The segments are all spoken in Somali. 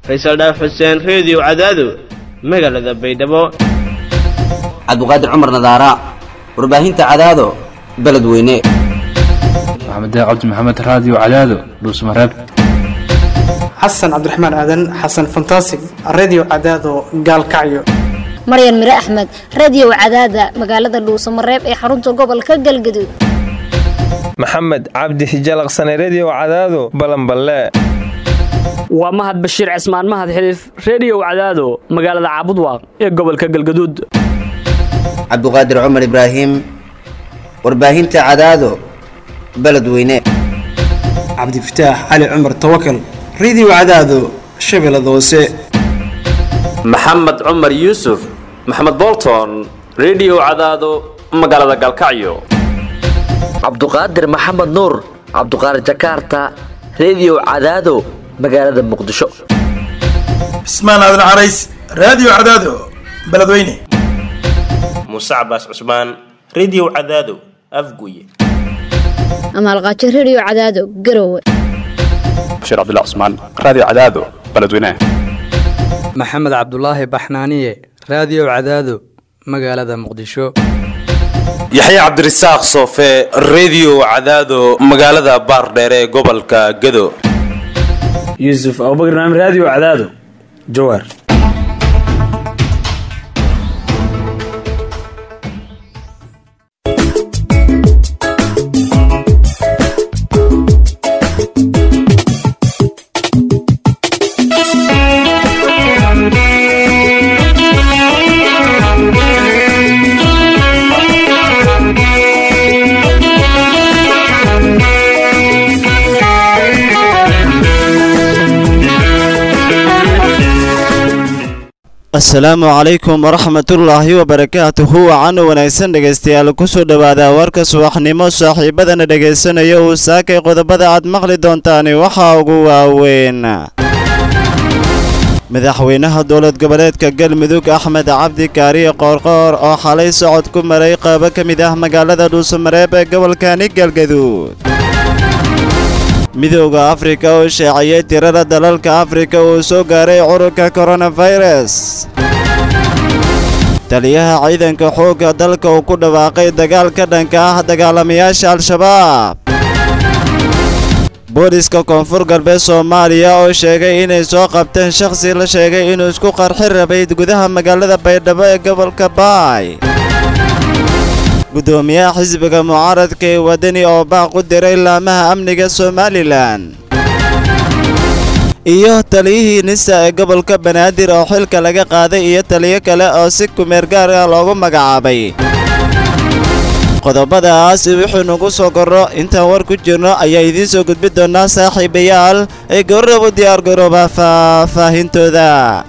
faysal dhaaf xuseen reediyo cadaado magaalada baydhabo cabduqaadir cumar nadaara warbaahinta cadaado beledweyne maxamed cabdi maxamed raadiyo cadaado dhuusmareeb xasan cabdiraxmaan aadan xasan fantasig redio cadaado gaalkacyo maryan mire axmed radio cadaada magaalada dhuusamareeb ee xarunta gobolka galgaduud maxamed cabdi hijalaqsane redio cadaado balanballe waa mahad bashiir cismaan mahad xiliif reediyow cadaado magaalada caabudwaaq ee gobolka galgaduud cabduqaadir cumar ibraahim warbaahinta cadaado beledweyne cabdifataax cali cumar tawakal redio cadaado shabeellada hoose maxamed cumar yuusuf maxamed bolton redio cadaado magaalada galkacyo cabduqaadir maxamed nuur cabduqaadir jakarta redio cadaado magaalada muqdisho cismaan aadan carays raadiyo cadaado beledweyne muuse cabaas cusmaan redio cadaado afguye amaalqaajo redio cadaado garowe bashiir cabdilla cusmaan raadiyo cadaado beledweyne maxamed cabdulaahi baxnaaniye raadiyo cadaado magaalada muqdisho yaxya cabdirasaaq soofe redio cadaado magaalada baardheere ee gobolka gado yuusuf abubakar naam raadiyo cadaado jawaar asalaamu calaykum waraxmatullaahi wabarakaatuhu wacan wanaagsan dhegaystayaal kusoo dhowaada warka subaxnimo saaxiibadana dhegaysanaya uu saakay qodobada aad maqli doontaani waxaa ugu waaweyn madaxweynaha dowlad goboleedka galmudug axmed cabdi kaariye qoorqoor oo xalay socod ku maray qaybo ka mid ah magaalada dhuusamareeb ee gobolkani galgaduud midooda afrika oo sheeciyey tirada dalalka afrika uu soo gaaray cudurka koronafayras taliyaha ciidanka xoogga dalka uu ku dhawaaqay dagaal ka dhanka ah dagaalamayaasha al-shabaab booliska koonfur galbeed soomaaliya oo sheegay inay soo qabteen shakhsi la sheegay inuu isku qarxi rabay gudaha magaalada baydhabo ee gobolka baay gudoomiyaha xisbiga mucaaradka ee wadani oo baaq u diray laamaha amniga somalilan iyo taliyihii nisa ee gobolka banaadir oo xilka laga qaaday iyo taliyo kale oo si kumeer gaar ah loogu magacaabay qodobadaas wixii nugu soo korro intaan war ku jirno ayaa idiin soo gudbi doonaa saaxiibayaal ee goorrab u diyaargarooba faahfaahintooda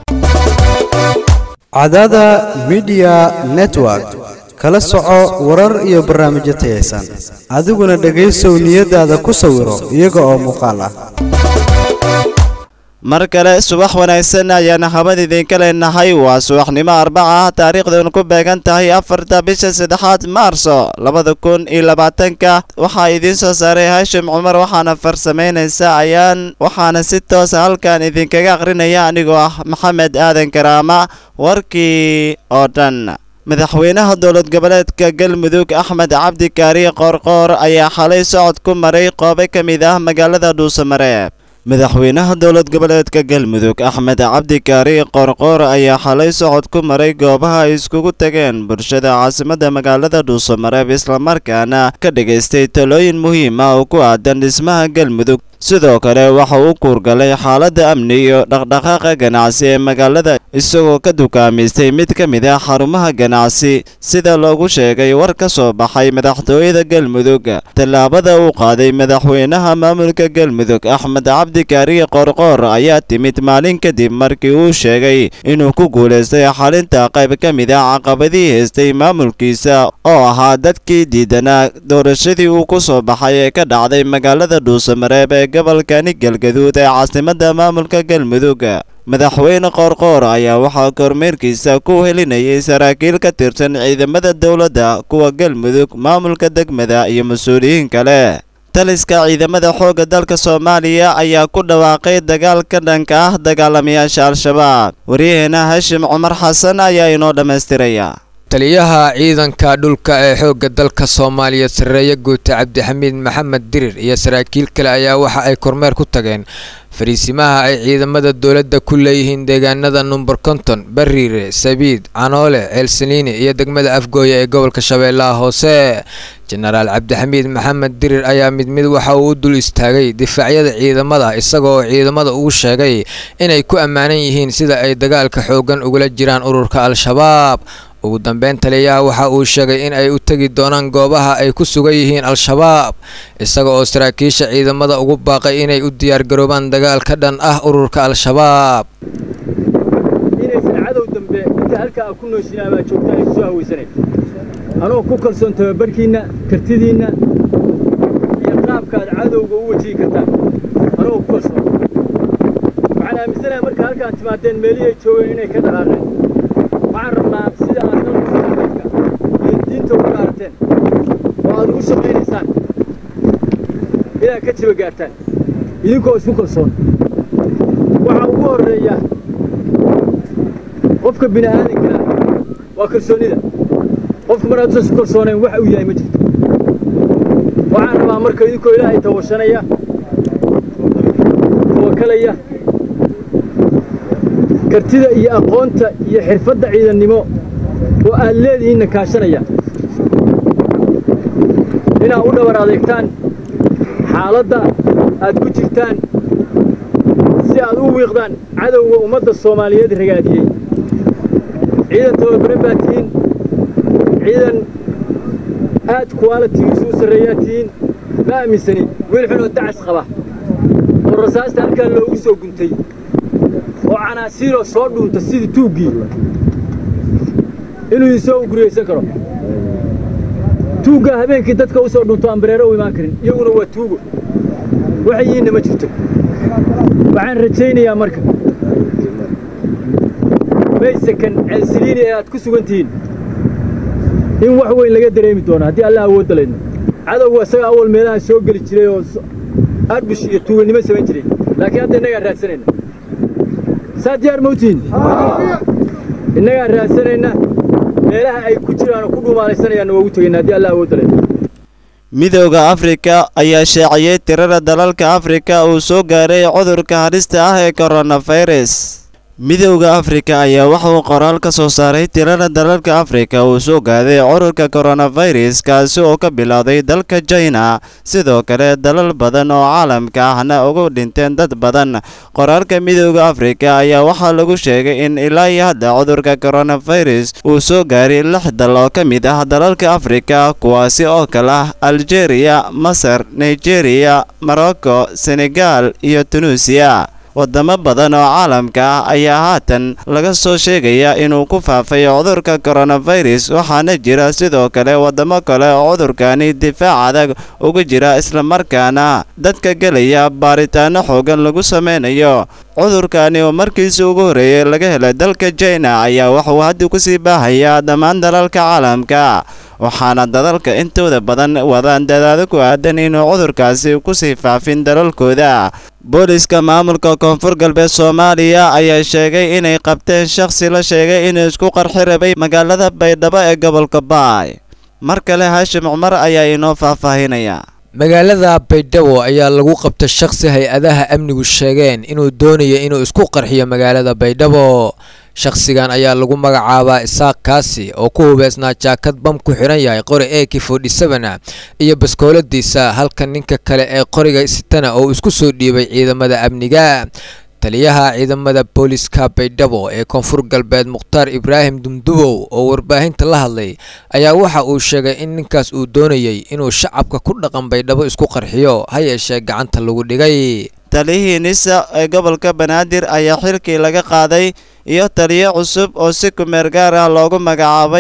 cadada midiya network kala soco warar iyo barnaamijyo tayaysan adiguna dhegaysow niyadaada ku sawiro iyaga oo muuqaal ah mar kale subax wanaagsan ayaana habad idinka leenahay waa subaxnimo arbaca ah taariikhdan ku beegan tahay afarta bisha saddexaad maarso labada kun iyo labaatanka waxaa idiin soo saaray haashim cumar waxaana farsamaynaysa ayaan waxaana si toosa halkan idinkaga aqrinaya anigoo ah maxamed aadan karaama warkii oo dhan madaxweynaha dowlad goboleedka galmudug axmed cabdi kaariye qoorqoor ayaa xalay socod ku maray qoobo ka mid ah magaalada dhuusamareeb madaxweynaha dowlad goboleedka galmudug axmed cabdi kaariye qoorqoor ayaa xalay socod ku maray goobaha ay iskugu tageen bulshada caasimadda magaalada dhuusamareeb islamarkaana ka dhagaystay talooyin muhiim ah oo ku aadan dhismaha galmudug sidoo kale waxa uu kuurgalay xaaladda amni iyo dhaqdhaqaaqa ganacsi ee magaalada isagoo ka dukaamaystay mid ka mid ah xarumaha ganacsi sida loogu sheegay war ka soo baxay madaxtooyada galmudug tallaabada uu qaaday madaxweynaha maamulka galmudug axmed cabdi kaariye qoorqoor ayaa timid maalin kadib markii uu sheegay inuu ku guulaystay xalinta qayb ka mid ah caqabadii haystay maamulkiisa oo ahaa dadkii diidanaa doorashadii uu ku soo baxay ee ka dhacday magaalada dhuusamareeb ee gobolkani galgaduud ee caasimadda maamulka galmudug madaxweyne qoorqoor ayaa waxaa kormeerkiisa ku helinayay saraakiil ka tirsan ciidamada dowladda kuwa galmudug maamulka degmada iyo mas-uuliyiin kale taliska ciidamada xoogga dalka soomaaliya ayaa ku dhawaaqay dagaal ka dhanka ah dagaalamayaasha al-shabaab waryaheena hashim cumar xasan ayaa inoo dhammaystiraya taliyaha ciidanka dhulka ee xoogga dalka soomaaliya sarreeye guuta cabdixamiid maxamed dirir iyo saraakiil kale ayaa waxa ay kormeer ku tageen fariisimaha ay ciidamada dowladda ku leeyihiin deegaanada number konton bariire sabiid canoole ceelsaliini iyo degmada afgooya ee gobolka shabeellaha hoose jenaraal cabdixamiid maxamed dirir ayaa mid mid waxa uu u dul istaagay difaacyada ciidamada isagoo ciidamada ugu sheegay inay ku ammaanan yihiin sida ay dagaalka xooggan ugula jiraan ururka al-shabaab ugu dambeyn taliyaha waxa uu sheegay in ay u tegi doonaan goobaha ay ku sugan yihiin al-shabaab isaga oo saraakiisha ciidamada ugu baaqay inay u diyaargaroobaan dagaal ka dhan ah ururka al-shabaab inaysan cadow dambe inta halkaa a ku nooshinaa baa joogtaan ay kusoo hawaysanay anoo ku kalsoon tababarkiinna kartidiinna iyo qaabkaad cadowga u wajihi kartaan anoo ku kalsoon waxaan aaminsanahay marka halkaan timaadeen meelihii ay joogeen inay ka dhaqaaqeen waxaan rabnaa sida aad dalka iyo diinta ugu dhaarateen oo aad ugu shaqaynaysaan inaad ka jiba gaartaan idinkoo isku kalsoon waxaa ugu horreeya qofka bini aadanka waa kalsoonnida qofku mar hadduusan isku kalsoonayn wax uu yahay ma jirto waxaan rabaa marka idinkoo ilaahay tawashanaya tawakalaya kartida iyo aqoonta iyo xirfadda ciidannimo oo aad leedihiinna kaashanaya inaad u dhabar adeegtaan xaaladda aad ku jirtaan si aad u wiiqdaan cadowga ummadda soomaaliyeed ragaadiyey ciidan tababare baad tihiin ciidan aad kuwaalitigiisu u sarreeyaa tihiin ma aaminsani wiil xunoo dacas qaba oo rasaasta halkaa loogu soo guntay oo canaasiiroo soo dhuunta sidii tuuggii inuu idinsoo guriyaysan karo tuuggaa habeenkii dadka u soo dhunto aan bareero u imaan karin iyaguna waa tuugo waxay yihiinna ma jirto waxaan rajaynayaa marka maysakan ceelsiliini ee aad ku sugan tihiin in wax weyn laga dareemi doono haddii allah awoodda laydno cadowga isaga awal meelahan soo geli jiray oo arbush iyo tuugannimo samayn jiray laakiin hadda innagaa raadsanayna saa diyaar mawtihiin innagaa raadsanayna meelaha ay ku jiraan oo ku dhuumaalaysanayaan waa ugu tegayna haddii allah awoodda laydno midowda afrika ayaa shaaciyey tirada dalalka afrika uu soo gaaray cudurka halista ah ee koronafirus midowda afrika ayaa waxauu qoraal ka soo saaray tirada dalalka afrika uu soo gaaday cudurka koronafirus kaasi oo ka bilowday dalka jina sidoo kale dalal badan oo caalamka ahna ugu dhinteen dad badan qoraalka midowda afrika ayaa waxaa lagu sheegay in ilaa iyo hadda cudurka koronafirus uu soo gaaray lix dal oo ka mid ah dalalka afrika kuwaasi oo kale ah algeria masar nigeria morocco senegal iyo tunuusiya wadamo badan oo caalamka ah ayaa haatan laga soo sheegaya inuu ku faafay cudurka koronafirus waxaana jira sidoo kale wadamo kale oo cudurkani difaac adag uga jira islamarkaana dadka gelaya baaritaano xoogan lagu sameynayo cudurkani oo markiisii ugu horreeyay laga helay dalka jina ayaa waxuu hadda kusii baahayaa dhammaan dalalka caalamka waxaana dadalka intooda badan wadaan dadaado ku aadan inuu cudurkaasi kusii faafin dalalkooda booliska maamulka koonfur galbeed soomaaliya ayaa sheegay inay qabteen shakhsi la sheegay inuu isku qarxi rabay magaalada baydhabo ee gobolka baay mar kale haashim cumar ayaa inoo faahfaahinaya magaalada baydhabo ayaa lagu qabta shakhsi hay-adaha amnigu sheegeen inuu doonayo inuu isku qarxiyo magaalada baydhabo shakhsigan ayaa lagu magacaabaa isaaq kaasi oo ku hubeysnaa jaakad bam ku xidhan yahay qori eki forty-seven iyo baskooladiisa halka ninka kale ee qoriga sitana oo isku soo dhiibay ciidamada amniga taliyaha ciidamada booliska baydhabo ee koonfur galbeed mukhtaar ibraahim dumdubow oo warbaahinta la hadlay ayaa waxa uu sheegay in ninkaas uu doonayay inuu shacabka ku dhaqan baydhabo isku qarxiyo ha yeeshee gacanta lagu dhigay taliyihii nisa ee gobolka banaadir ayaa xilkii laga qaaday iyo taliyo cusub oo si kumeer gaar ah loogu magacaabay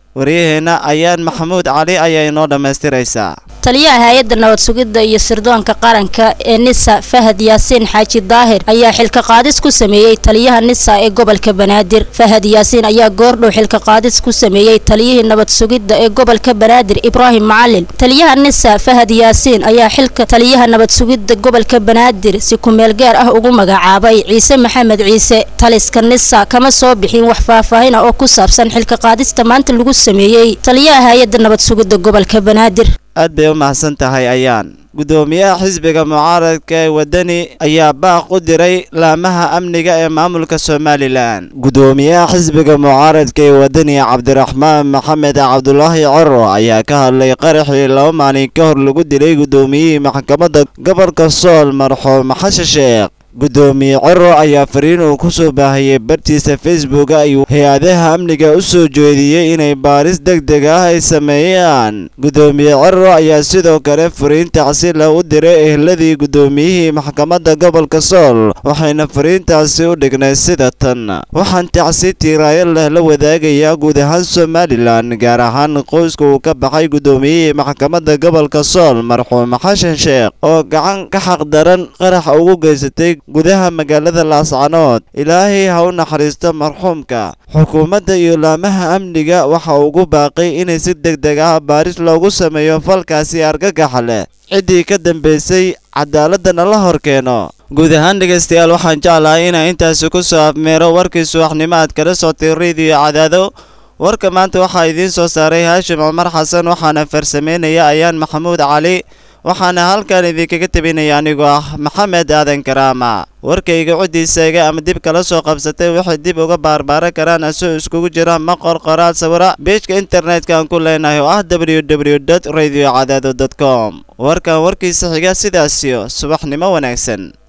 waryaheena ayaan maxamuud cali ayaa inoo dhammaystiraysaa taliyaha hay-adda nabad sugidda iyo sirdoonka qaranka ee nisa fahad yaasiin xaaji daahir ayaa xilka qaadis ku sameeyey taliyaha nisa ee gobolka banaadir fahad yaasiin ayaa goordhow xilka qaadis ku sameeyey taliyihii nabad sugidda ee gobolka banaadir ibraahim macalin taliyaha nisa fahad yaasiin ayaa xilka taliyaha nabad sugidda gobolka banaadir si kumeel gaar ah ugu magacaabay ciise maxamed ciise taliska nisa kama soo bixin wax faahfaahin ah oo ku saabsan xilka qaadista maanta lagu sameeyey taliyaha hay-adda nabad sugidda gobolka banaadir aad bay u mahadsan tahay ayaan gudoomiyaha xisbiga mucaaradka ee wadani ayaa baaq u diray laamaha amniga ee maamulka somalilan gudoomiyaha xisbiga mucaaradka ee wadani cabdiraxmaan maxamed cabdulaahi coro ayaa ka hadlay qaraxii laba maalin ka hor lagu dilay gudoomiyihii maxkamadda gobolka sool marxuum xashe sheekh gudoomiye coro ayaa fariin uu ku soo baahiyey bartiisa facebook ayuu hay-adaha amniga u soo jeediyey inay baaris deg deg ah ay sameeyaan gudoomiye coro ayaa sidoo kale fariin tacsila u diray ehladii gudoomiyihii maxkamadda gobolka sool waxayna fariintaasi u dhignay sida tan waxaan tacsi tiiraayo leh la wadaagayaa guud ahaan somalilan gaar ahaan qoyska uu ka baxay gudoomiyihii maxkamadda gobolka sool marxuum xashan sheekh oo gacan ka xaqdaran qarax ugu geysatay gudaha magaalada laascanood ilaahay ha u naxariisto marxuumka xukuumadda iyo laamaha amniga waxa ugu baaqay inay si deg deg ah baaris loogu sameeyo falkaasi argagaxa leh ciddii ka dambaysay cadaaladana la hor keeno guud ahaan dhegaystayaal waxaan jeclahay inaan intaasi ku soo afmeero warkii subaxnimo aad kala soctay rediyo cadaado warka maanta waxaa idiin soo saaray haashim cumar xasan waxaana farsameynaya ayaan maxamuud cali waxaana halkan idinkaga tebinaya anigoo ah maxamed aadan karaama warkayga coddiisayga ama dib kala soo qabsatay waxay dib uga baarbaaran karaan asoo iskugu jira maqor qoraal sawira beejka internetka aan ku leenahay oo ah w w dot radio cadaado dot com warkan warkiisa xiga sidaasiyo subaxnimo wanaagsan